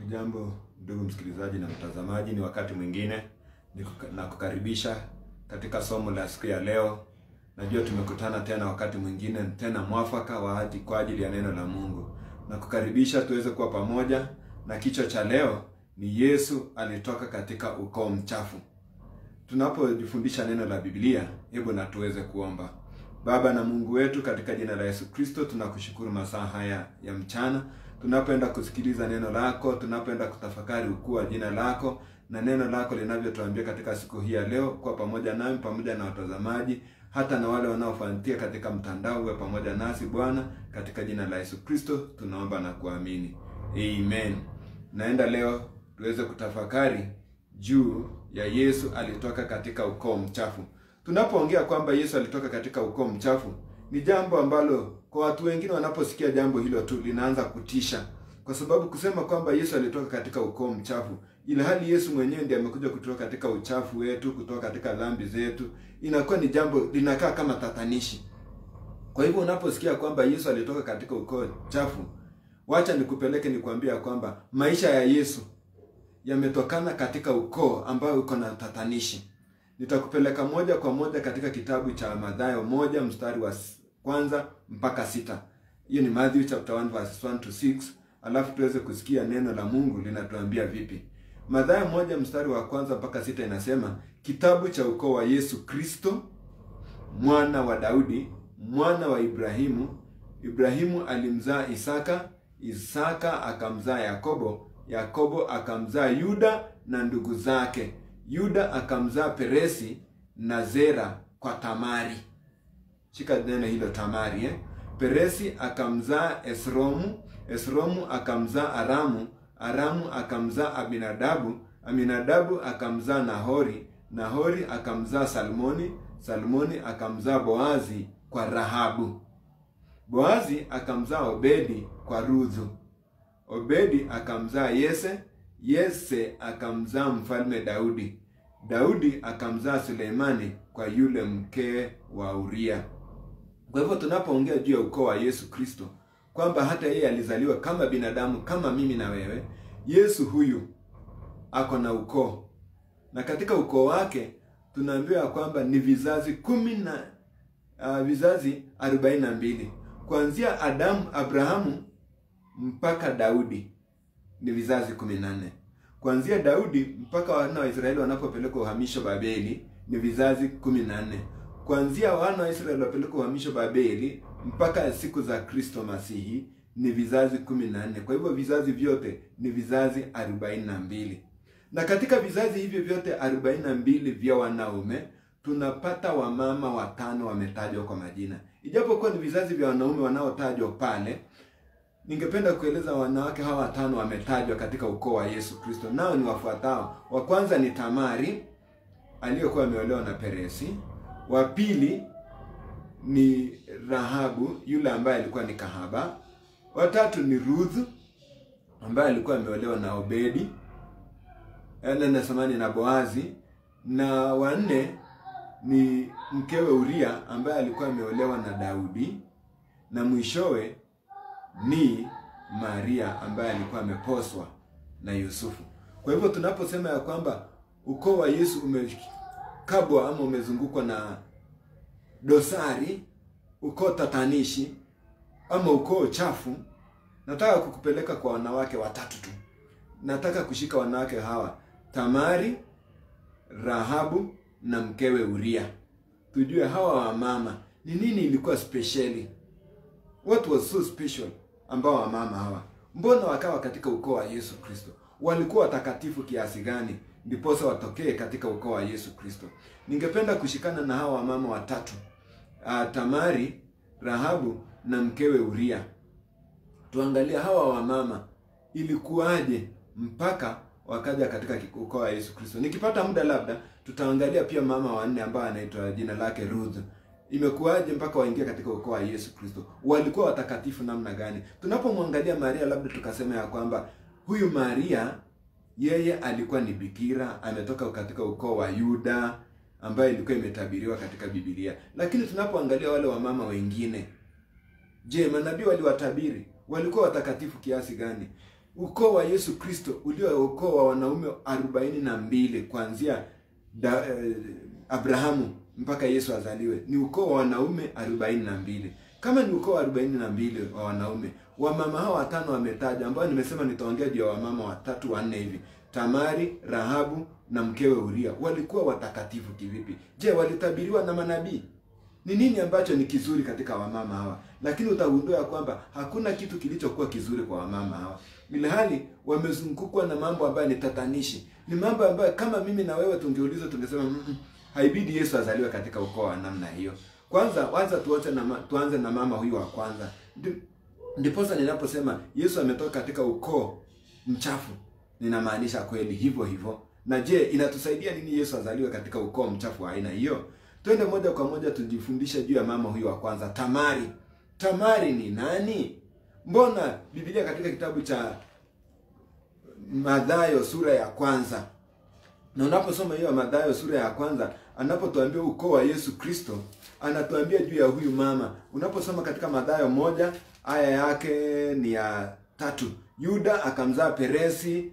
Hujambo ndugu msikilizaji na mtazamaji, ni wakati mwingine nikuka- nakukaribisha katika somo la siku ya leo. Najua tumekutana tena wakati mwingine tena mwafaka wa hadi kwa ajili ya neno la Mungu. Nakukaribisha tuweze kuwa pamoja, na kichwa cha leo ni Yesu alitoka katika ukoo mchafu. Tunapojifundisha neno la Biblia, hebu na tuweze kuomba. Baba na Mungu wetu, katika jina la Yesu Kristo, tunakushukuru masaa haya ya mchana, tunapoenda kusikiliza neno lako, tunapoenda kutafakari ukuu wa jina lako na neno lako linavyotuambia katika siku hii ya leo, kwa pamoja nami pamoja na watazamaji, hata na wale wanaofuatia katika mtandao, uwe pamoja nasi Bwana, katika jina la Yesu Kristo tunaomba na kuamini, amen. Naenda leo tuweze kutafakari juu ya Yesu alitoka katika ukoo mchafu. Tunapoongea kwamba Yesu alitoka katika ukoo mchafu, ni jambo ambalo kwa watu wengine wanaposikia jambo hilo tu linaanza kutisha, kwa sababu kusema kwamba Yesu alitoka katika ukoo mchafu, ila hali Yesu mwenyewe ndiye amekuja kutoka katika uchafu wetu, kutoka katika dhambi zetu, inakuwa ni jambo linakaa kama tatanishi. Kwa hivyo unaposikia kwamba Yesu alitoka katika ukoo chafu, wacha nikupeleke nikwambia kwamba maisha ya Yesu yametokana katika ukoo ambao uko na tatanishi. Nitakupeleka moja kwa moja katika kitabu cha Mathayo moja mstari wa s- kwanza mpaka sita. Hiyo ni Matthew chapter 1 verse 1 to 6, alafu tuweze kusikia neno la Mungu linatuambia vipi. Mathayo moja mstari wa kwanza mpaka sita inasema, kitabu cha ukoo wa Yesu Kristo mwana wa Daudi, mwana wa Ibrahimu. Ibrahimu alimzaa Isaka, Isaka akamzaa Yakobo, Yakobo akamzaa Yuda na ndugu zake. Yuda akamzaa Peresi na Zera kwa Tamari. Shika neno hilo Tamari eh? Peresi akamzaa Esromu, Esromu akamzaa Aramu, Aramu akamzaa Aminadabu, Aminadabu akamzaa Nahori, Nahori akamzaa Salmoni, Salmoni akamzaa Boazi kwa Rahabu. Boazi akamzaa Obedi kwa Ruthu. Obedi akamzaa Yese, Yese akamzaa mfalme Daudi. Daudi akamzaa Suleimani kwa yule mke wa Uria. Kwa hivyo tunapoongea juu ya ukoo wa Yesu Kristo, kwamba hata yeye alizaliwa kama binadamu kama mimi na wewe, Yesu huyu ako na ukoo, na katika ukoo wake tunaambiwa kwamba ni vizazi kumi na uh, vizazi arobaini na mbili kuanzia Adamu, Abrahamu mpaka Daudi ni vizazi kumi na nne. Kuanzia Daudi mpaka wana wa Israeli wanapopelekwa uhamisho Babeli ni vizazi kumi na nne. Kuanzia wana wa Israeli wapelekwa uhamisho Babeli mpaka siku za Kristo Masihi ni vizazi kumi na nne. Kwa hivyo vizazi vyote ni vizazi arobaini na mbili, na katika vizazi hivyo vyote arobaini na mbili vya wanaume tunapata wamama watano wametajwa kwa majina, ijapokuwa ni vizazi vya wanaume wanaotajwa pale ningependa kueleza wanawake hawa watano wametajwa katika ukoo wa Yesu Kristo, nao ni wafuatao. Wa kwanza ni Tamari aliyekuwa ameolewa na Peresi. Wa pili ni Rahabu yule ambaye alikuwa ni kahaba. Wa tatu ni Ruth ambaye alikuwa ameolewa na Obedi eh, na samani na Boazi, na wa nne ni mkewe Uria ambaye alikuwa ameolewa na Daudi, na mwishowe ni Maria ambaye alikuwa ameposwa na Yusufu. Kwa hivyo tunaposema ya kwamba ukoo wa Yesu umekabwa ama umezungukwa na dosari, ukoo tatanishi ama ukoo chafu, nataka kukupeleka kwa wanawake watatu tu. Nataka kushika wanawake hawa, Tamari, Rahabu na mkewe Uria, tujue hawa wamama ni nini ilikuwa speciali What was so special ambao wamama hawa, mbona wakawa katika ukoo wa Yesu Kristo? Walikuwa watakatifu kiasi gani ndiposa watokee katika ukoo wa Yesu Kristo? Ningependa kushikana na hawa wamama watatu, uh, Tamari, Rahabu na mkewe Uria. Tuangalie hawa wamama ilikuwaje mpaka wakaja katika ukoo wa Yesu Kristo. Nikipata muda, labda tutaangalia pia mama wanne ambao anaitwa jina lake Ruth imekuwaje mpaka waingia katika ukoo wa Yesu Kristo? Walikuwa watakatifu namna gani? Tunapomwangalia Maria, labda tukasema ya kwamba huyu Maria yeye alikuwa ni bikira, ametoka katika ukoo wa Yuda ambayo ilikuwa imetabiriwa katika Biblia. Lakini tunapoangalia wale wamama wengine, je, manabii waliwatabiri? Walikuwa watakatifu kiasi gani? ukoo wa Yesu Kristo ulio ukoo wa wanaume arobaini na mbili kuanzia da, eh, Abrahamu mpaka Yesu azaliwe ni ukoo wa wanaume arobaini na mbili. Kama ni ukoo wa arobaini na mbili wa wanaume, wamama hao watano wametaja, ambao nimesema nitaongea juu ya wamama watatu wanne hivi: Tamari, Rahabu na mkewe Uria. Walikuwa watakatifu kivipi? Je, walitabiriwa na manabii? Ni nini ambacho ni kizuri katika wamama hawa? Lakini utagundua ya kwamba hakuna kitu kilichokuwa kizuri kwa wamama hawa, ilhali wamezungukwa na mambo ambayo ni tatanishi. Ni mambo ambayo kama mimi na wewe tungeulizwa, tungesema mm -mm, haibidi Yesu azaliwe katika ukoo wa namna hiyo. Kwanza waza tuanze na, ma, tuanze na mama huyu wa kwanza. Ndi- Ndiposa ninaposema Yesu ametoka katika ukoo mchafu, ninamaanisha kweli hivyo hivyo. Na je, inatusaidia nini Yesu azaliwe katika ukoo mchafu wa aina hiyo? Twende moja kwa moja tujifundishe juu ya mama huyu wa kwanza, Tamari. Tamari ni nani? Mbona Biblia katika kitabu cha Mathayo sura ya kwanza na unaposoma hiyo Mathayo sura ya kwanza, anapotuambia ukoo wa Yesu Kristo, anatuambia juu ya huyu mama. Unaposoma katika Mathayo moja aya yake ni ya tatu, Yuda akamzaa Peresi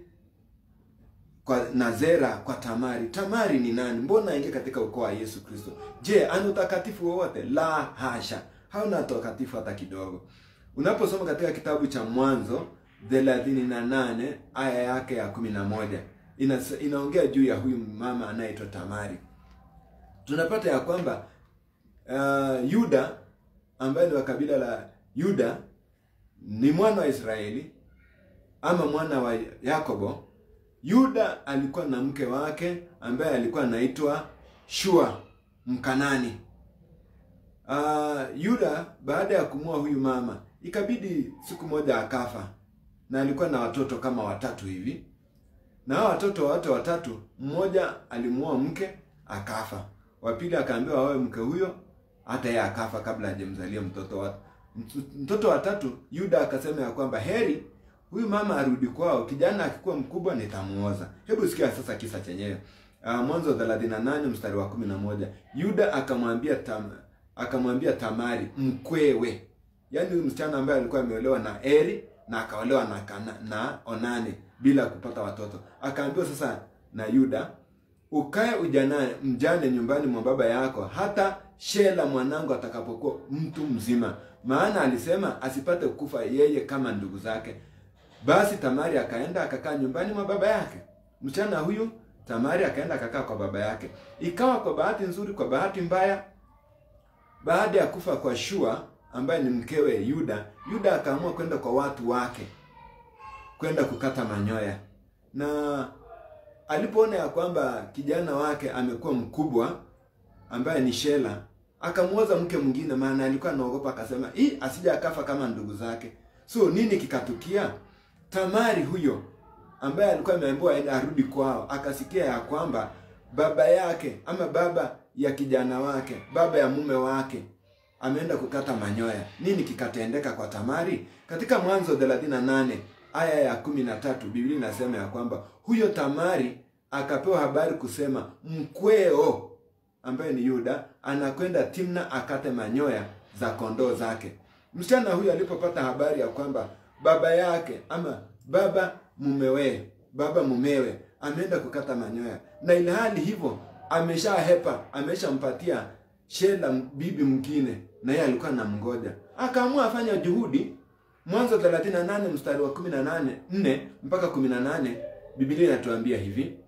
kwa na Zera kwa Tamari. Tamari ni nani? Mbona aingia katika ukoo wa Yesu Kristo? Je, ana utakatifu wowote? La hasha, hauna utakatifu hata kidogo. Unaposoma katika kitabu cha Mwanzo thelathini na nane aya yake ya kumi na moja ina, inaongea juu ya huyu mama anayeitwa Tamari. Tunapata ya kwamba uh, Yuda ambaye ni wa kabila la Yuda ni mwana wa Israeli ama mwana wa Yakobo. Yuda alikuwa na mke wake ambaye alikuwa anaitwa Shua Mkanani. Uh, Yuda baada ya kumua huyu mama ikabidi siku moja akafa, na alikuwa na watoto kama watatu hivi, na hao watoto wote watatu, mmoja alimuoa mke akafa, wa pili akaambiwa aoe mke huyo, hata yeye akafa kabla hajamzalia mtoto wa mtoto wa tatu. Yuda akasema ya kwamba heri huyu mama arudi kwao, kijana akikuwa mkubwa nitamuoza. Hebu sikia sasa kisa chenyewe. Uh, Mwanzo 38 mstari wa 11. Yuda akamwambia tam, akamwambia Tamari mkwewe, yaani huyu msichana ambaye alikuwa ameolewa na Eri na akaolewa na, kana, na Onani bila kupata watoto, akaambiwa sasa na Yuda, ukae ujana mjane nyumbani mwa baba yako hata Shela mwanangu atakapokuwa mtu mzima, maana alisema asipate kufa yeye kama ndugu zake. Basi Tamari akaenda akakaa nyumbani mwa baba yake. Msichana huyu Tamari akaenda akakaa kwa baba yake. Ikawa kwa bahati nzuri, kwa bahati mbaya, baada ya kufa kwa Shua ambaye ni mkewe Yuda, Yuda akaamua kwenda kwa watu wake kwenda kukata manyoya, na alipoona ya kwamba kijana wake amekuwa mkubwa ambaye ni Shela, akamuoza mke mwingine, maana alikuwa anaogopa, akasema hii asija akafa kama ndugu zake. So nini kikatukia? Tamari huyo ambaye alikuwa ameambiwa aende arudi kwao, akasikia ya kwamba baba yake ama baba ya kijana wake, baba ya mume wake ameenda kukata manyoya. Nini kikatendeka kwa Tamari? Katika Mwanzo 38 aya ya kumi na tatu Biblia inasema ya kwamba huyo Tamari akapewa habari kusema mkweo ambaye ni Yuda anakwenda Timna akate manyoya za kondoo zake. Msichana huyu alipopata habari ya kwamba baba yake ama baba mumewe baba mumewe ameenda kukata manyoya, na ile hali hivyo ameshahepa, ameshampatia Shela bibi mwingine, na yeye alikuwa anamngoja, akaamua afanya juhudi. Mwanzo 38 mstari wa 18 4 mpaka 18, Biblia inatuambia hivi.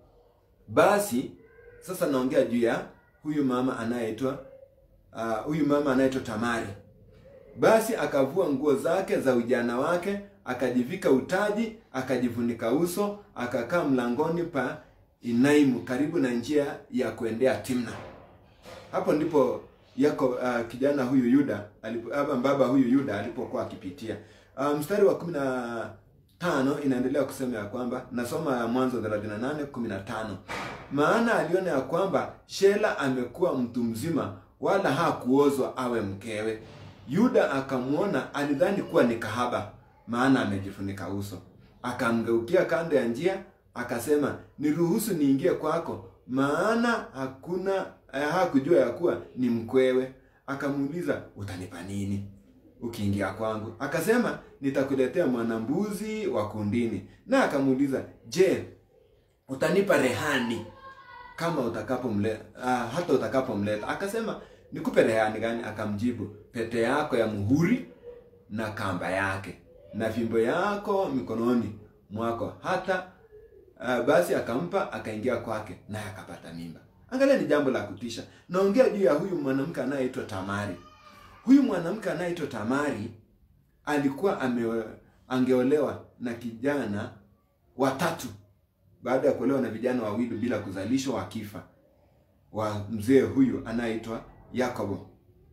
Basi sasa naongea juu ya huyu mama anayeitwa uh, huyu mama anayeitwa Tamari. Basi akavua nguo zake za ujana wake, akajivika utaji, akajifunika uso, akakaa mlangoni pa Inaimu, karibu na njia ya kuendea Timna. Hapo ndipo yako uh, kijana huyu Yuda alipo, ama baba huyu Yuda alipokuwa akipitia. Uh, mstari wa kumi na tano inaendelea kusema ya kwamba nasoma ya Mwanzo 38 15, maana aliona ya kwamba Shela amekuwa mtu mzima, wala hakuozwa awe mkewe. Yuda akamwona, alidhani kuwa ni kahaba, maana amejifunika uso. Akamgeukia kando ya njia, akasema, niruhusu niingie kwako, maana hakuna eh, hakujua ya kuwa ni mkwewe. Akamuuliza, utanipa nini? ukiingia kwangu. Akasema nitakuletea mwanambuzi wa kundini, na akamuuliza, je, utanipa rehani kama utakapomleta uh, hata utakapomleta. Akasema nikupe rehani gani? Akamjibu, pete yako ya muhuri na kamba yake na fimbo yako mikononi mwako. Hata uh, basi akampa, akaingia kwake, naye akapata mimba. Angalia, ni jambo la kutisha. Naongea juu ya huyu mwanamke anayeitwa Tamari. Huyu mwanamke anayeitwa Tamari alikuwa ame, angeolewa na kijana watatu baada ya kuolewa na vijana wawili bila kuzalishwa, wakifa wa mzee huyu anayeitwa Yakobo.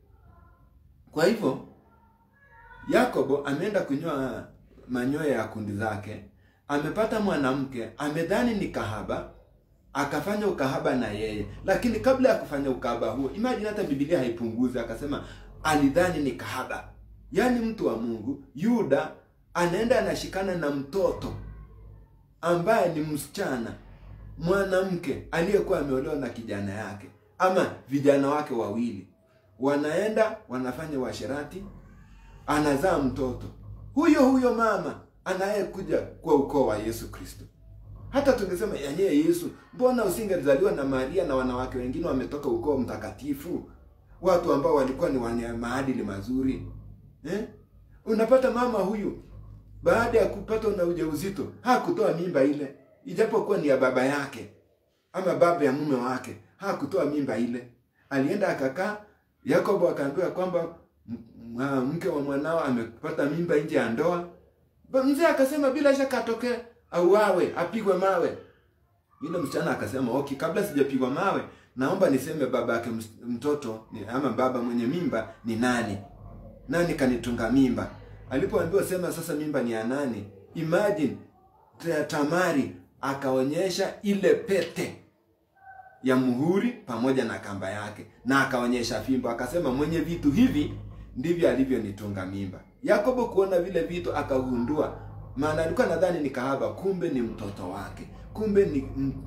Kwa hivyo Yakobo ameenda kunyoa manyoya ya kundi zake, amepata mwanamke, amedhani ni kahaba, akafanya ukahaba na yeye. Lakini kabla ya kufanya ukahaba huo, imagine, hata Biblia haipunguzi, akasema alidhani ni kahaba. Yaani mtu wa Mungu Yuda anaenda anashikana na mtoto ambaye ni msichana mwanamke aliyekuwa ameolewa na kijana yake ama vijana wake wawili, wanaenda wanafanya uasherati, anazaa mtoto huyo huyo mama anayekuja kwa ukoo wa Yesu Kristo. Hata tungesema yenyewe Yesu, mbona usingezaliwa na Maria na wanawake wengine wametoka ukoo mtakatifu, watu ambao walikuwa ni wenye maadili mazuri eh? Unapata mama huyu baada ya kupatwa na ujauzito hakutoa mimba ile, ijapokuwa ni ya baba yake ama baba ya mume wake, hakutoa mimba ile. Alienda akakaa. Yakobo akaambiwa kwamba mke wa mwanao amepata mimba nje ya ndoa. Mzee akasema bila shaka atokee auawe, apigwe mawe. Yule msichana akasema okay, kabla sijapigwa mawe, naomba niseme baba yake mtoto ama baba mwenye mimba ni nani, nani kanitunga mimba. Alipoambiwa sema sasa mimba ni ya nani, imagine Tamari akaonyesha ile pete ya muhuri pamoja na kamba yake, na akaonyesha fimbo, akasema mwenye vitu hivi ndivyo alivyonitunga mimba. Yakobo kuona vile vitu akagundua, maana alikuwa nadhani ni kahaba, kumbe ni mtoto wake, kumbe ni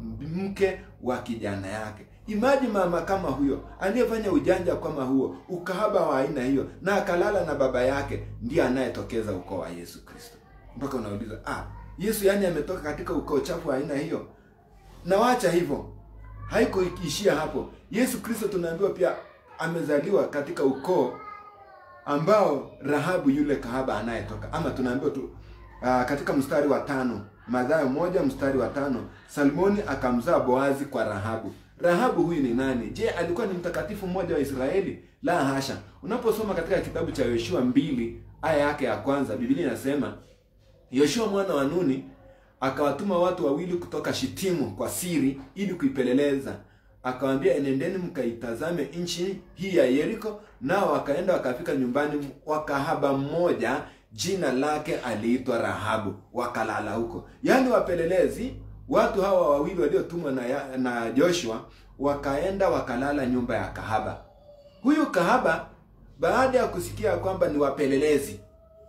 mke wa kijana yake. Imaji mama kama huyo aliyefanya ujanja kama huo, ukahaba wa aina hiyo, na akalala na baba yake, ndiye anayetokeza ukoo wa Yesu Kristo. Mpaka unauliza ah, Yesu yani ametoka katika ukoo chafu wa aina hiyo? Na wacha hivyo, haikuishia hapo. Yesu Kristo tunaambiwa pia amezaliwa katika ukoo ambao Rahabu yule kahaba anayetoka, ama tunaambiwa tu uh, katika mstari wa tano Mathayo moja mstari wa tano Salmoni akamzaa Boazi kwa Rahabu. Rahabu huyu ni nani? Je, alikuwa ni mtakatifu mmoja wa Israeli? La hasha. Unaposoma katika kitabu cha Yoshua mbili aya yake ya kwanza, Biblia inasema Yoshua mwana wa Nuni akawatuma watu wawili kutoka Shitimu kwa siri ili kuipeleleza. Akawaambia, enendeni mkaitazame nchi hii ya Yeriko. Nao wakaenda wakafika nyumbani wa kahaba mmoja, jina lake aliitwa Rahabu, wakalala huko. Yaani wapelelezi watu hawa wawili waliotumwa na, na Joshua wakaenda wakalala nyumba ya kahaba. Huyu kahaba baada ya kusikia kwamba ni wapelelezi,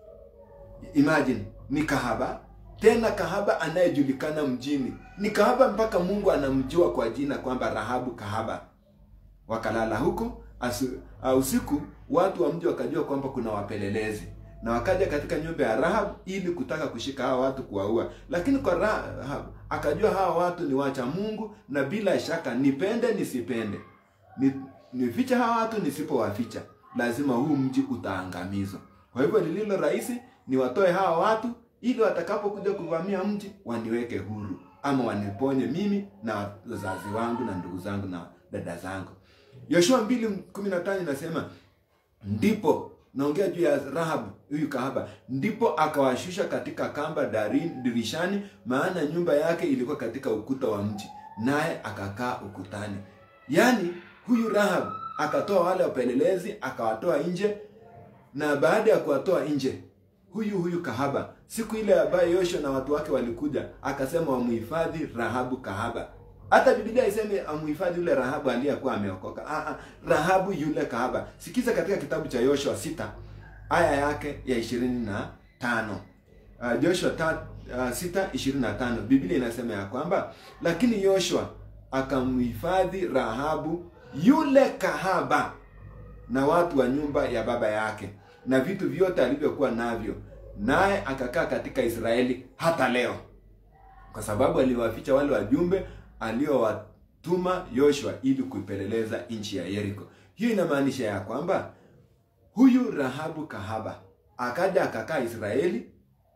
imagine ni kahaba tena kahaba anayejulikana mjini, ni kahaba mpaka Mungu anamjua kwa jina kwamba Rahabu kahaba. Wakalala huko asu, uh, usiku. Watu wa mji wakajua kwamba kuna wapelelezi na wakaja katika nyumba ya Rahab ili kutaka kushika hawa watu kuwaua, lakini kwa Rahab akajua hawa watu ni wacha Mungu, na bila shaka nipende nisipende, ni nificha hawa watu nisipowaficha, lazima huu mji utaangamizwa. Kwa hivyo lililo rahisi ni watoe hawa watu ili watakapokuja kuvamia mji waniweke huru, ama waniponye mimi na wazazi wangu na ndugu zangu na dada zangu. Yoshua mbili kumi na tano inasema ndipo naongea juu ya Rahab huyu kahaba, ndipo akawashusha katika kamba darin, dirishani, maana nyumba yake ilikuwa katika ukuta wa mji, naye akakaa ukutani. Yaani huyu Rahab akatoa wale wapelelezi akawatoa nje, na baada ya kuwatoa nje huyu huyu kahaba, siku ile ambayo Yoshua na watu wake walikuja, akasema wamuhifadhi Rahabu kahaba. Hata Biblia iseme amuhifadhi yule Rahabu aliyekuwa ameokoka. Ah, ah, Rahabu yule kahaba. Sikiza katika kitabu cha Yoshua sita aya yake ya ishirini na tano. Uh, Joshua ta, uh, sita ishirini na tano Biblia inasema ya kwamba lakini Yoshua akamhifadhi Rahabu yule kahaba na watu wa nyumba ya baba yake na vitu vyote alivyokuwa navyo, naye akakaa katika Israeli hata leo, kwa sababu aliwaficha wale wajumbe aliowatuma Yoshua ili kuipeleleza nchi ya Yeriko. Hiyo inamaanisha ya kwamba huyu Rahabu kahaba akaja akakaa Israeli,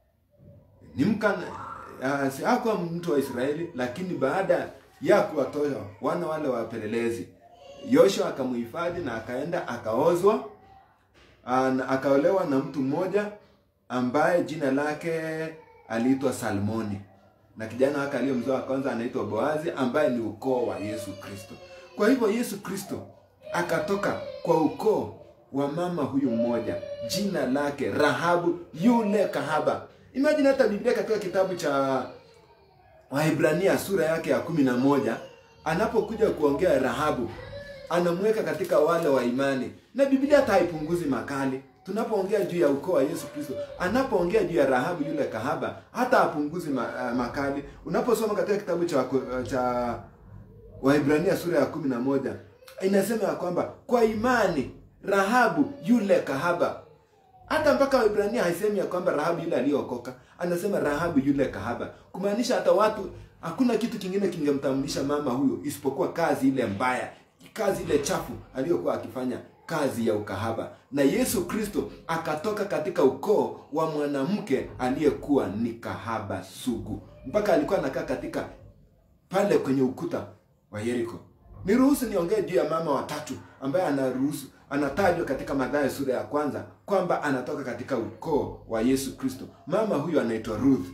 ni mka uh, si hakuwa mtu wa Israeli, lakini baada ya kuwatoa wana wale wapelelezi, Yoshua akamuhifadhi na akaenda akaozwa, uh, na akaolewa na mtu mmoja ambaye jina lake aliitwa Salmoni, na kijana wake aliyemzaa wa kwanza anaitwa Boazi, ambaye ni ukoo wa Yesu Kristo. Kwa hivyo Yesu Kristo akatoka kwa ukoo wa mama huyu mmoja, jina lake Rahabu yule kahaba. Imagine hata Biblia katika kitabu cha Waebrania sura yake ya kumi na moja anapokuja kuongea Rahabu anamweka katika wale wa imani, na Biblia hata haipunguzi makali tunapoongea juu ya ukoo wa Yesu Kristo. Anapoongea juu ya Rahabu yule kahaba hata hapunguzi ma, uh, makali. Unaposoma katika kitabu cha cha Waebrania sura ya kumi na moja inasema ya kwamba kwa imani Rahabu yule kahaba hata mpaka Waebrania haisemi ya kwamba Rahabu yule aliyeokoka, anasema Rahabu yule kahaba, kumaanisha hata watu, hakuna kitu kingine kingemtambulisha mama huyo isipokuwa kazi ile mbaya, kazi ile chafu aliyokuwa akifanya, kazi ya ukahaba. Na Yesu Kristo akatoka katika ukoo wa mwanamke aliyekuwa ni kahaba sugu, mpaka alikuwa anakaa katika pale kwenye ukuta wa Yeriko. Niruhusu niongee juu ya mama watatu ambaye anaruhusu anatajwa katika Mathayo sura ya kwanza kwamba anatoka katika ukoo wa Yesu Kristo. Mama huyu anaitwa Ruth.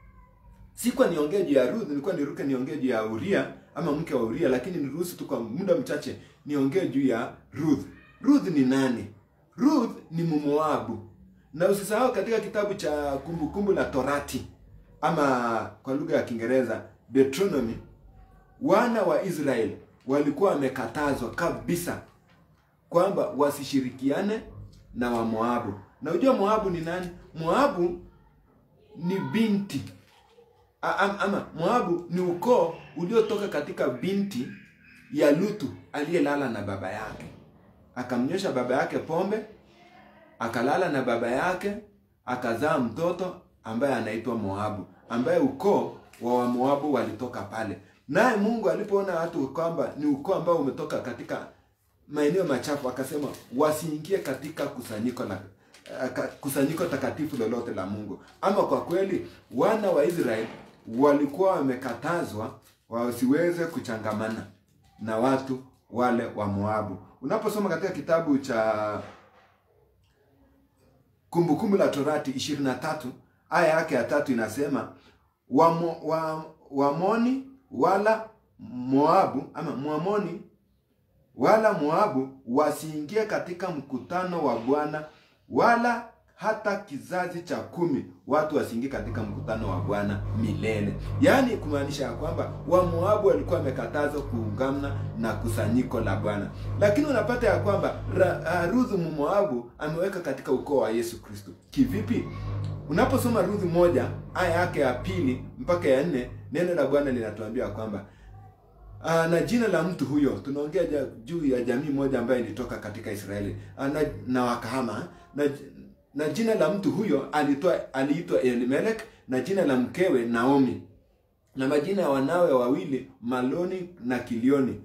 Sikuwa niongee juu ya Ruth, nilikuwa niruke niongee juu ya Uria ama mke wa Uria, lakini niruhusu tu kwa muda mchache niongee juu ya Ruth. Ruth ni nani? Ruth ni Mmoabu, na usisahau katika kitabu cha Kumbukumbu la Torati ama kwa lugha ya Kiingereza Deuteronomy, wana wa Israeli walikuwa wamekatazwa kabisa kwamba wasishirikiane na Wamoabu. Na unajua Moabu ni nani? Moabu ni binti A, ama, ama Moabu ni ukoo uliotoka katika binti ya Lutu aliyelala na baba yake, akamnyosha baba yake pombe, akalala na baba yake, akazaa mtoto ambaye anaitwa Moabu, ambaye ukoo wa Wamoabu walitoka pale. Naye Mungu alipoona watu kwamba ni ukoo ambao umetoka katika maeneo machafu akasema wasiingie katika kusanyiko la uh, kusanyiko takatifu lolote la Mungu. Ama kwa kweli wana wa Israeli walikuwa wamekatazwa wasiweze kuchangamana na watu wale wa Moabu. Unaposoma katika kitabu cha Kumbukumbu la Torati 23 aya yake ya tatu inasema Wamo, wa, Wamoni wala Moabu ama Mwamoni wala Moabu wasiingie katika mkutano wa Bwana, wala hata kizazi cha kumi watu wasiingie katika mkutano wa Bwana milele. Yaani kumaanisha ya kwamba Wamoabu walikuwa wamekatazwa kuungana na kusanyiko la Bwana, lakini unapata ya kwamba Ruth Mmoabu ameweka katika ukoo wa Yesu Kristo. Kivipi? Unaposoma Ruth moja aya yake ya pili mpaka ya nne neno la Bwana linatuambia kwamba Aa, na jina la mtu huyo tunaongea juu ya jamii moja ambayo ilitoka katika Israeli Aa, na, na wakahama na, na jina la mtu huyo alitoa aliitwa Elimelek na jina la mkewe Naomi na majina ya wanawe wawili Maloni na Kilioni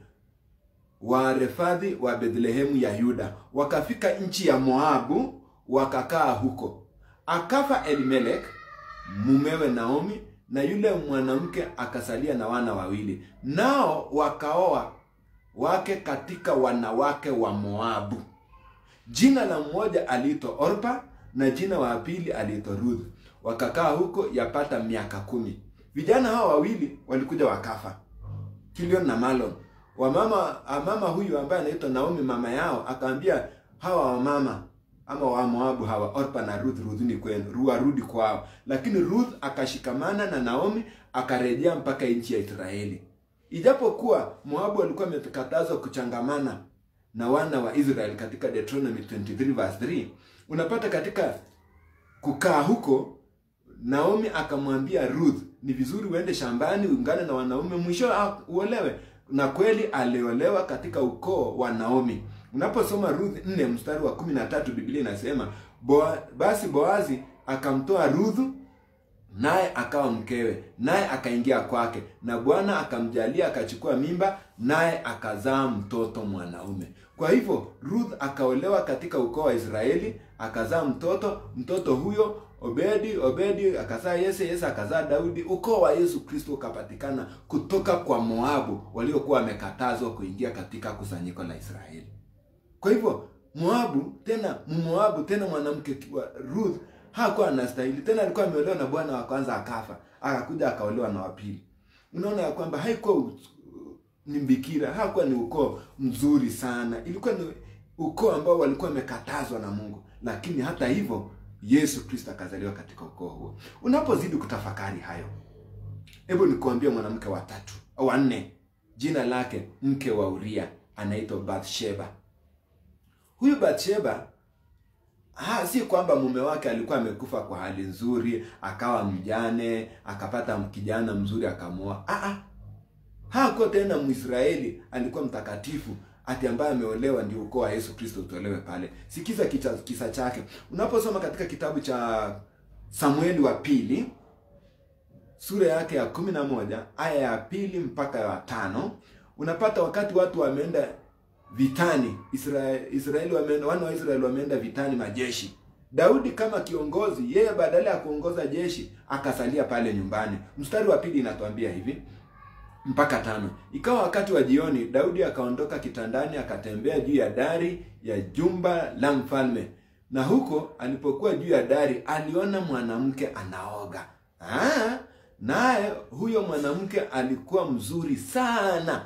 wa Refadhi wa Bethlehemu ya Yuda. Wakafika nchi ya Moabu wakakaa huko. Akafa Elimelek mumewe Naomi na yule mwanamke akasalia na wana wawili, nao wakaoa wake katika wanawake wa Moabu. Jina la mmoja aliitwa Orpa na jina wa pili aliitwa Ruth. Wakakaa huko yapata miaka kumi. Vijana hawa wawili walikuja wakafa, Kilion na Malon. Wamama mama huyu ambaye anaitwa Naomi, mama yao akaambia hawa wamama ama wa Moabu hawa Orpa na Ruth, rudhuni kwenu, warudi kwao. Lakini Ruth akashikamana na Naomi akarejea mpaka nchi ya Israeli. Ijapokuwa Moabu walikuwa wamekatazwa kuchangamana na wana wa Israeli katika Deuteronomy 23 verse 3, unapata katika kukaa huko Naomi akamwambia Ruth, ni vizuri uende shambani uungane na wanaume mwisho uolewe. Na kweli aliolewa katika ukoo wa Naomi. Unaposoma Ruth 4 mstari wa 13 Biblia inasema Boa, basi Boazi akamtoa Ruthu naye akawa mkewe, naye akaingia kwake, na Bwana akamjalia akachukua mimba, naye akazaa mtoto mwanaume. Kwa hivyo Ruth akaolewa katika ukoo wa Israeli, akazaa mtoto. Mtoto huyo Obedi, Obedi akazaa Yese, Yese akazaa Daudi. Ukoo wa Yesu Kristo ukapatikana kutoka kwa Moabu waliokuwa wamekatazwa kuingia katika kusanyiko la Israeli. Kwa hivyo Moabu tena Moabu tena mwanamke wa Ruth hakuwa anastahili tena, alikuwa ameolewa na bwana wa kwanza akafa, akakuja akaolewa na wa pili. Unaona ya kwamba haikuwa u- ni mbikira, hakuwa ni ukoo mzuri sana, ilikuwa ni ukoo ambao walikuwa wamekatazwa na Mungu, lakini hata hivyo Yesu Kristo akazaliwa katika ukoo huo. Unapozidi kutafakari hayo, hebu nikuambie mwanamke wa tatu au wa nne, jina lake mke wa Uria, anaitwa Bathsheba. Huyu Bathsheba Ha, si kwamba mume wake alikuwa amekufa kwa hali nzuri, akawa mjane, akapata kijana mzuri akamwoa. Ah ah. Hakuwa tena Mwisraeli, alikuwa mtakatifu ati ambaye ameolewa ndio ukoo wa Yesu Kristo utolewe pale. Sikiza kisa, kisa chake. Unaposoma katika kitabu cha Samueli wa pili sura yake ya kumi na moja aya ya pili mpaka ya tano unapata wakati watu wameenda vitani Israeli, Israeli wameenda, wana wa Israeli wameenda vitani majeshi. Daudi kama kiongozi, yeye badala ya kuongoza jeshi akasalia pale nyumbani. Mstari wa pili inatuambia hivi mpaka tano. Ikawa wakati wa jioni, Daudi akaondoka kitandani, akatembea juu ya dari ya jumba la mfalme, na huko alipokuwa juu ya dari aliona mwanamke anaoga. Ah, naye huyo mwanamke alikuwa mzuri sana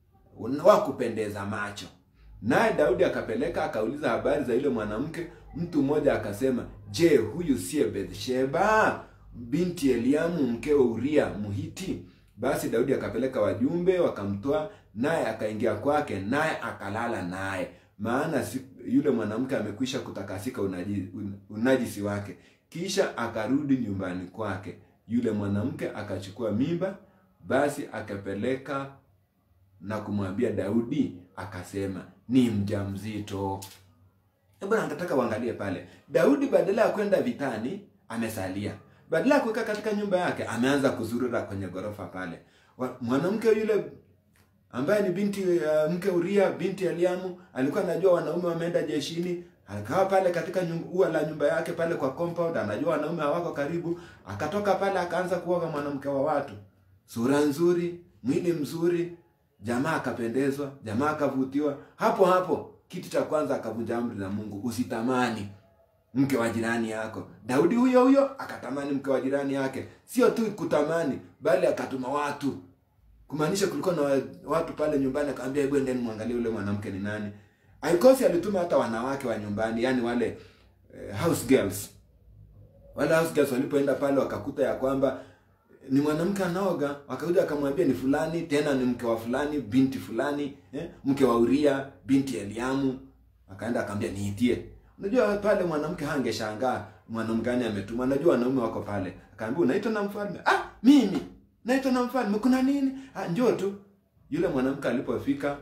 wa kupendeza macho. Naye Daudi akapeleka akauliza habari za yule mwanamke. Mtu mmoja akasema, je, huyu siye Bathsheba binti Eliamu mkewe Uria Muhiti? Basi Daudi akapeleka wajumbe wakamtoa, naye akaingia kwake, naye akalala naye, maana si, yule mwanamke amekwisha kutakasika unaji, un, unajisi wake. Kisha akarudi nyumbani kwake. Yule mwanamke akachukua mimba, basi akapeleka na kumwambia Daudi, akasema ni mjamzito. Hebu nataka uangalie pale, Daudi badala ya kwenda vitani amesalia, badala ya kukaa katika nyumba yake ameanza kuzurura kwenye ghorofa pale. Wa- Mwanamke yule ambaye ni binti uh, mke Uria binti Eliamu alikuwa anajua wanaume wameenda jeshini, akawa pale katika nyumba, ua la nyumba yake pale kwa compound, anajua wanaume hawako karibu. Akatoka pale akaanza kuoga mwanamke wa watu, sura nzuri, mwili mzuri, jamaa akapendezwa, jamaa akavutiwa. Hapo hapo kitu cha kwanza akavunja amri za Mungu, usitamani mke wa jirani yako. Daudi huyo huyo akatamani mke wa jirani yake, sio tu kutamani, bali akatuma watu kumaanisha kulikuwa na wa- watu pale nyumbani, akamwambia hebu endeni mwangalie yule mwanamke ni nani. Aikosi alituma hata wanawake wa nyumbani, yani wale eh, house girls. Wale house girls walipoenda pale wakakuta ya kwamba ni mwanamke anaoga, wakakuja akamwambia ni fulani, tena ni mke wa fulani, binti fulani, eh, mke wa Uria, binti Eliamu. Akaenda akamwambia niitie. Unajua pale mwanamke hangeshangaa mwanamke gani ametuma. Unajua wanaume wako pale. Akaambia unaitwa na mfalme. Ah, mimi naitwa na mfalme. Kuna nini? Ah, njoo tu. Yule mwanamke alipofika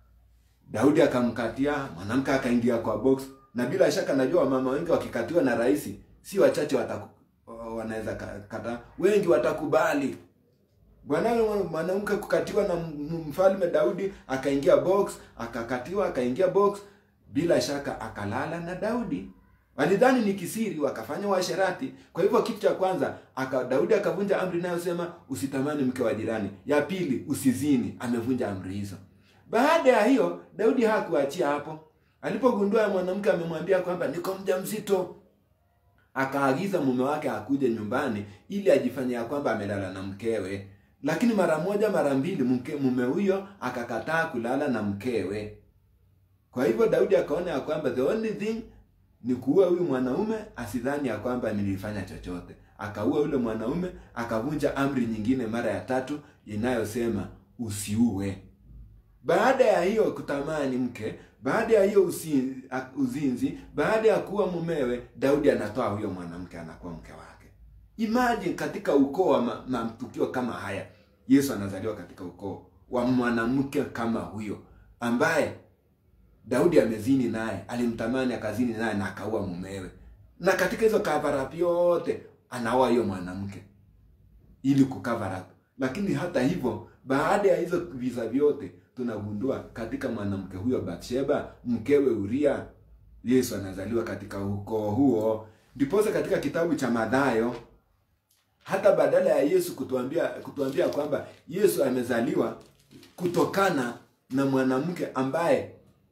Daudi akamkatia, mwanamke akaingia kwa box, na bila shaka najua mama wengi wakikatiwa na rais, si wachache wataku, wanaweza ka- kataa, wengi watakubali. Bwana mwanamke kukatiwa na m- mfalme Daudi, akaingia box, akakatiwa, akaingia box, bila shaka akalala na Daudi. Walidhani ni kisiri, wakafanya uasherati. Kwa hivyo kitu cha kwanza aka, Daudi akavunja amri inayosema usitamani mke wa jirani. Ya pili usizini, amevunja amri hizo. Baada ya hiyo Daudi hakuachia hapo. Alipogundua ya mwanamke amemwambia kwamba niko mjamzito, akaagiza mume wake akuje nyumbani ili ajifanye ya kwamba amelala na mkewe. Lakini mara moja mara mbili mke, mume huyo akakataa kulala na mkewe. Kwa hivyo Daudi akaona ya kwamba the only thing ni kuua huyu mwanaume asidhani ya kwamba nilifanya chochote. Akaua yule mwanaume, akavunja amri nyingine mara ya tatu inayosema usiue. Baada ya hiyo kutamani mke, baada ya hiyo usi, uzinzi, baada ya kuwa mumewe, Daudi anatoa huyo mwanamke anakuwa mke wake. Imagine katika ukoo wa ma- matukio kama haya, Yesu anazaliwa katika ukoo wa mwanamke kama huyo ambaye Daudi amezini naye, alimtamani akazini naye na akaua mumewe. na katika hizo cover up yote anaoa hiyo mwanamke ili kucover up. Lakini hata hivyo, baada ya hizo visa vyote, tunagundua katika mwanamke huyo Bathsheba, mkewe Uria, Yesu anazaliwa katika ukoo huo. Ndiposa katika kitabu cha Mathayo hata badala ya Yesu kutuambia kutuambia kwamba Yesu amezaliwa kutokana na mwanamke ambaye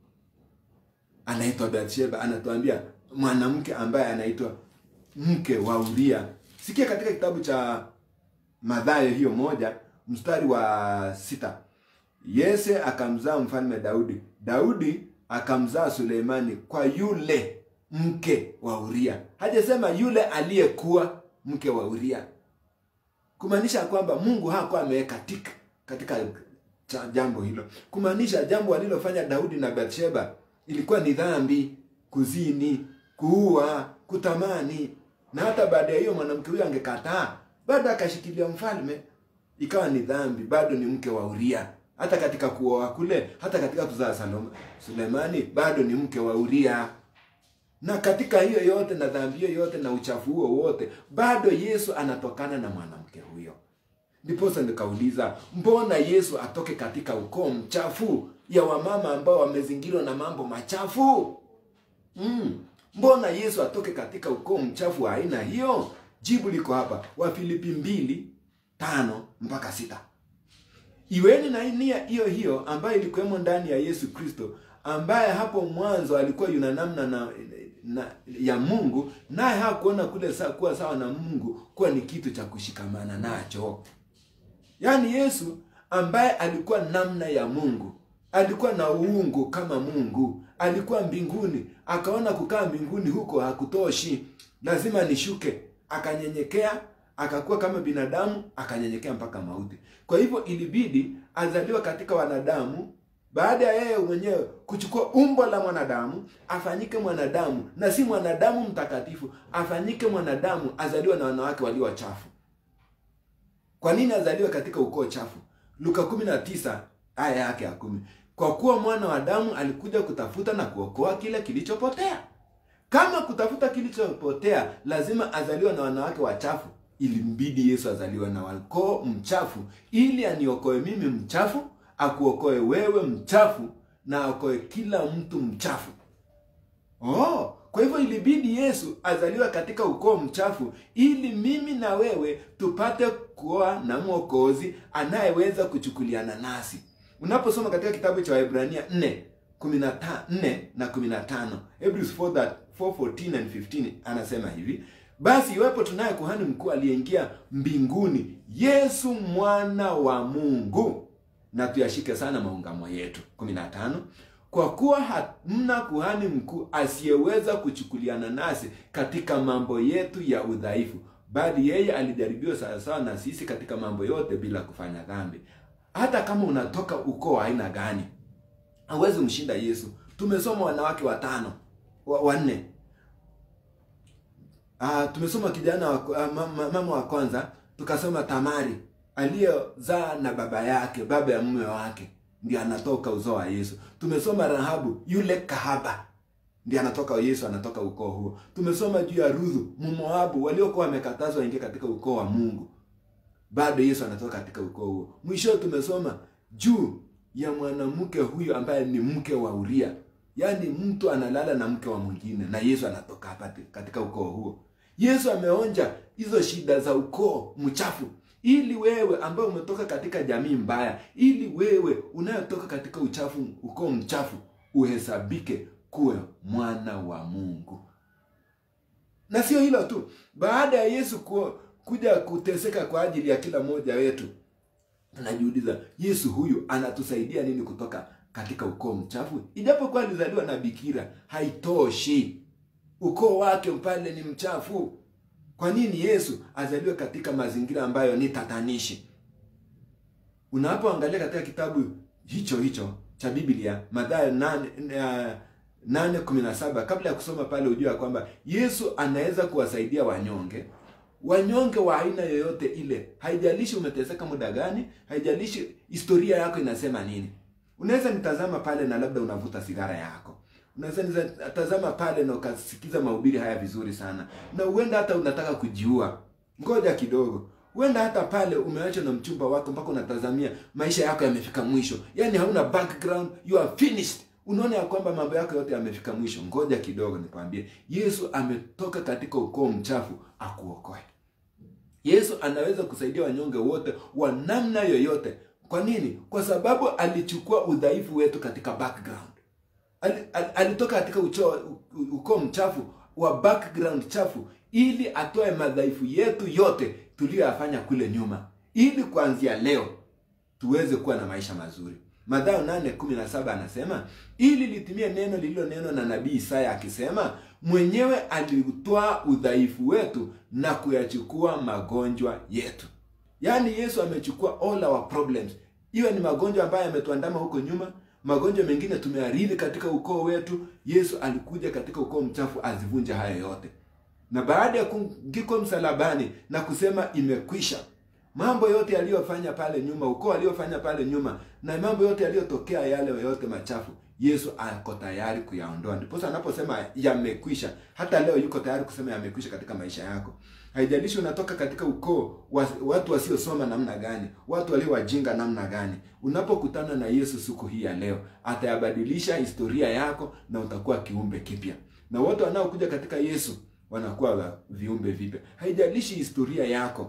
anaitwa Bathsheba, anatuambia mwanamke ambaye anaitwa mke wa Uria. Sikia katika kitabu cha Mathayo hiyo moja mstari wa sita Yese akamzaa mfalme Daudi, Daudi akamzaa Suleimani kwa yule mke wa Uria. Hajasema yule aliyekuwa mke wa Uria, kumaanisha kwamba Mungu hakuwa ameweka tik katika cha jambo hilo, kumaanisha jambo alilofanya Daudi na Bathsheba ilikuwa ni dhambi, kuzini, kuua, kutamani. Na hata baada ya hiyo mwanamke huyo angekataa, bado akashikilia mfalme, ikawa ni dhambi, bado ni mke wa Uria. Hata katika kuoa kule, hata katika kuzaa Saloma, Sulemani bado ni mke wa Uria. Na katika hiyo yote na dhambi hiyo yote na uchafu huo wote, bado Yesu anatokana na mwanamke huyo. Ndiposa nikauliza, mbona Yesu atoke katika ukoo mchafu ya wamama ambao wamezingirwa na mambo machafu? Mm. Mbona Yesu atoke katika ukoo mchafu wa aina hiyo? Jibu liko hapa, Wafilipi mbili tano mpaka sita. Iweni na nia hiyo hiyo ambayo ilikuwemo ndani ya Yesu Kristo, ambaye hapo mwanzo alikuwa yuna namna na, na ya Mungu, naye hakuona kule sa, kuwa sawa na Mungu kuwa ni kitu cha kushikamana nacho. Yaani Yesu ambaye alikuwa namna ya Mungu, alikuwa na uungu kama Mungu, alikuwa mbinguni, akaona kukaa mbinguni huko hakutoshi, lazima nishuke, akanyenyekea, akakuwa kama binadamu, akanyenyekea mpaka mauti. Kwa hivyo ilibidi azaliwa katika wanadamu, baada ya yeye mwenyewe kuchukua umbo la mwanadamu, afanyike mwanadamu, na si mwanadamu mtakatifu, afanyike mwanadamu, azaliwe na wanawake walio wachafu. Kwa nini azaliwe katika ukoo chafu? Luka 19 aya yake ya kumi. Kwa kuwa mwana wa Adamu alikuja kutafuta na kuokoa kile kilichopotea. Kama kutafuta kilichopotea, lazima azaliwe na wanawake wachafu. Ilimbidi Yesu azaliwe na ukoo mchafu, ili aniokoe mimi mchafu, akuokoe wewe mchafu, na aokoe kila mtu mchafu. Oh, kwa hivyo ilibidi Yesu azaliwe katika ukoo mchafu ili mimi na wewe tupate kuwa na mwokozi anayeweza kuchukuliana nasi. Unaposoma katika kitabu cha Waebrania 4 4 na 15, Hebrews 4 4:14 and 15 anasema hivi: basi iwepo tunaye kuhani mkuu aliyeingia mbinguni, Yesu mwana wa Mungu, na tuyashike sana maungamo yetu. 15 kwa kuwa hamna kuhani mkuu asiyeweza kuchukuliana nasi katika mambo yetu ya udhaifu, bali yeye alijaribiwa sawasawa na sisi katika mambo yote bila kufanya dhambi. Hata kama unatoka ukoo wa aina gani, hauwezi mshinda Yesu. Tumesoma wanawake watano wa, wanne. Ah, tumesoma kijana wa, ah, mama, mama wa kwanza, tukasoma Tamari aliyezaa na baba yake, baba ya mume wake ndiye anatoka uzao wa Yesu. Tumesoma Rahabu yule kahaba ndiye anatoka Yesu, anatoka ukoo huo. Tumesoma juu ya Ruthu Mmoabu waliokuwa wamekatazwa waingie katika ukoo wa Mungu, bado Yesu anatoka katika ukoo huo. Mwisho tumesoma juu ya mwanamke huyo ambaye ni mke wa Uria, yaani mtu analala na mke wa mwingine, na Yesu anatoka hapa katika ukoo huo. Yesu ameonja hizo shida za ukoo mchafu ili wewe ambaye umetoka katika jamii mbaya, ili wewe unayotoka katika uchafu, ukoo mchafu, uhesabike kuwe mwana wa Mungu. Na sio hilo tu, baada ya Yesu ku, kuja kuteseka kwa ajili ya kila mmoja wetu, tunajiuliza Yesu huyu anatusaidia nini kutoka katika ukoo mchafu? Ijapokuwa alizaliwa na bikira, haitoshi. Ukoo wake pale ni mchafu. Kwa nini Yesu azaliwe katika mazingira ambayo ni tatanishi? Unapoangalia katika kitabu hicho hicho cha Biblia Mathayo 8:17 kabla ya kusoma pale, ujue kwamba Yesu anaweza kuwasaidia wanyonge, wanyonge wa aina yoyote ile. Haijalishi umeteseka muda gani, haijalishi historia yako inasema nini. Unaweza nitazama pale na labda unavuta sigara yako, unaweza tazama pale na ukasikiza mahubiri haya vizuri sana na huenda hata unataka kujiua ngoja kidogo huenda hata pale umeachwa na mchumba wako mpaka unatazamia maisha yako yamefika mwisho yaani hauna background you are finished unaona ya kwamba mambo yako yote yamefika mwisho ngoja kidogo nikwambie yesu ametoka katika ukoo mchafu akuokoe yesu anaweza kusaidia wanyonge wote wa namna yoyote kwa nini kwa sababu alichukua udhaifu wetu katika background Al, al, alitoka katika ucho, ukoo mchafu wa background chafu ili atoe madhaifu yetu yote tuliyoyafanya kule nyuma ili kuanzia leo tuweze kuwa na maisha mazuri madhayo 8:17 anasema ili litimie neno lililonenwa na nabii isaya akisema mwenyewe aliutwaa udhaifu wetu na kuyachukua magonjwa yetu yaani yesu amechukua all our problems iwe ni magonjwa ambayo yametuandama huko nyuma magonjwa mengine tumearithi katika ukoo wetu yesu alikuja katika ukoo mchafu azivunje haya yote na baada ya kungikwa msalabani na kusema imekwisha mambo yote yaliyofanya pale nyuma ukoo aliyofanya pale nyuma na mambo yote yaliyotokea yale yote machafu yesu ako tayari kuyaondoa ndiposa anaposema yamekwisha hata leo yuko tayari kusema yamekwisha katika maisha yako haijalishi unatoka katika ukoo wa, watu wasiosoma namna gani watu walio wajinga namna gani unapokutana na yesu siku hii ya leo atayabadilisha historia yako na utakuwa kiumbe kipya na wote wanaokuja katika yesu wanakuwa viumbe vipya haijalishi historia yako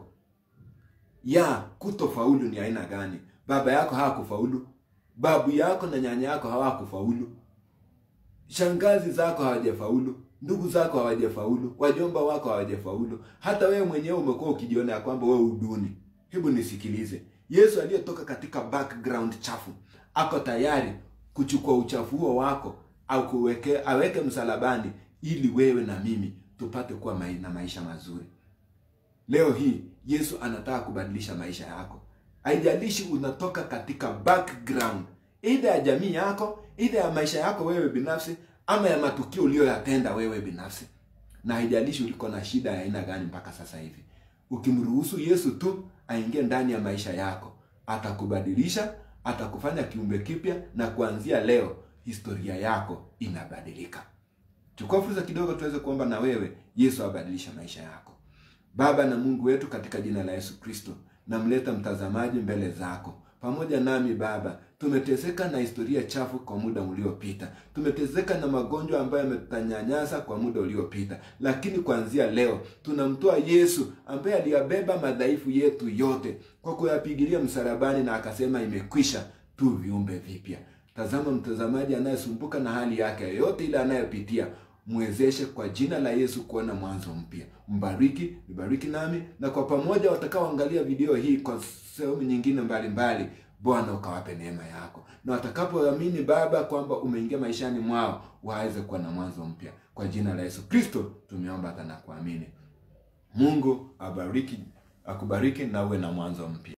ya kutofaulu ni aina gani baba yako hawakufaulu babu yako na nyanya yako hawakufaulu shangazi zako hawajafaulu ndugu zako hawajafaulu wajomba wako hawajafaulu hata wewe mwenyewe umekuwa ukijiona ya kwamba wewe uduni hebu nisikilize yesu aliyetoka katika background chafu ako tayari kuchukua uchafu huo wako au kuweke, aweke msalabani ili wewe na mimi tupate kuwa mai, na maisha mazuri leo hii yesu anataka kubadilisha maisha yako haijalishi unatoka katika background idha ya jamii yako idha ya maisha yako wewe binafsi ama ya matukio uliyoyatenda wewe binafsi na haijalishi uliko na shida ya aina gani mpaka sasa hivi ukimruhusu yesu tu aingie ndani ya maisha yako atakubadilisha atakufanya kiumbe kipya na kuanzia leo historia yako inabadilika chukua fursa kidogo tuweze kuomba na wewe yesu abadilisha maisha yako baba na mungu wetu katika jina la yesu kristo namleta mtazamaji mbele zako pamoja nami baba tumeteseka na historia chafu kwa muda uliopita tumeteseka na magonjwa ambayo yametanyanyasa kwa muda uliopita lakini kuanzia leo tunamtoa yesu ambaye aliyabeba madhaifu yetu yote kwa kuyapigilia msalabani na akasema imekwisha tu viumbe vipya tazama mtazamaji anayesumbuka na hali yake yoyote ile anayopitia mwezeshe kwa jina la yesu kuona mwanzo mpya mbariki nibariki nami na kwa pamoja watakaoangalia video hii kwa sehemu nyingine mbalimbali bwana ukawape neema yako na watakapoamini baba kwamba umeingia maishani mwao waweze kuwa na mwanzo mpya kwa jina la yesu kristo tumeomba hata na kuamini mungu abariki akubariki na uwe na mwanzo mpya